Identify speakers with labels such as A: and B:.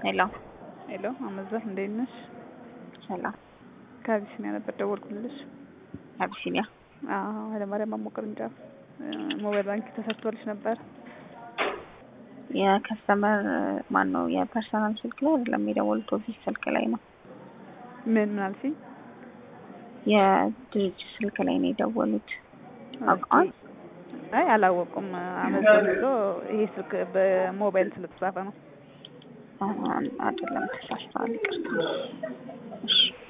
A: ሄሎ
B: ሄሎ አመዛት እንዴት ነሽ?
A: ሰላም
B: ከአቢሲኒያ ነበር ደወልኩልሽ።
A: አቢሲኒያ
B: አዎ ኃይለማርያም ማሞ ቅርንጫፍ ሞባይል ባንክ ተሰርቶልሽ ነበር።
A: የከስተመር ማን ነው? የፐርሰናል ስልክ ላይ አይደለም የደወሉት ኦፊስ ስልክ ላይ ነው።
B: ምን ምን አልሽኝ?
A: የድርጅት ስልክ ላይ ነው የደወሉት። አውቀዋል?
B: አይ አላወቁም። አመዛን ብሎ ይሄ ስልክ በሞባይል ስለተጻፈ ነው።
A: አይደለም ተሳስተዋል። ይቅርታ። እሺ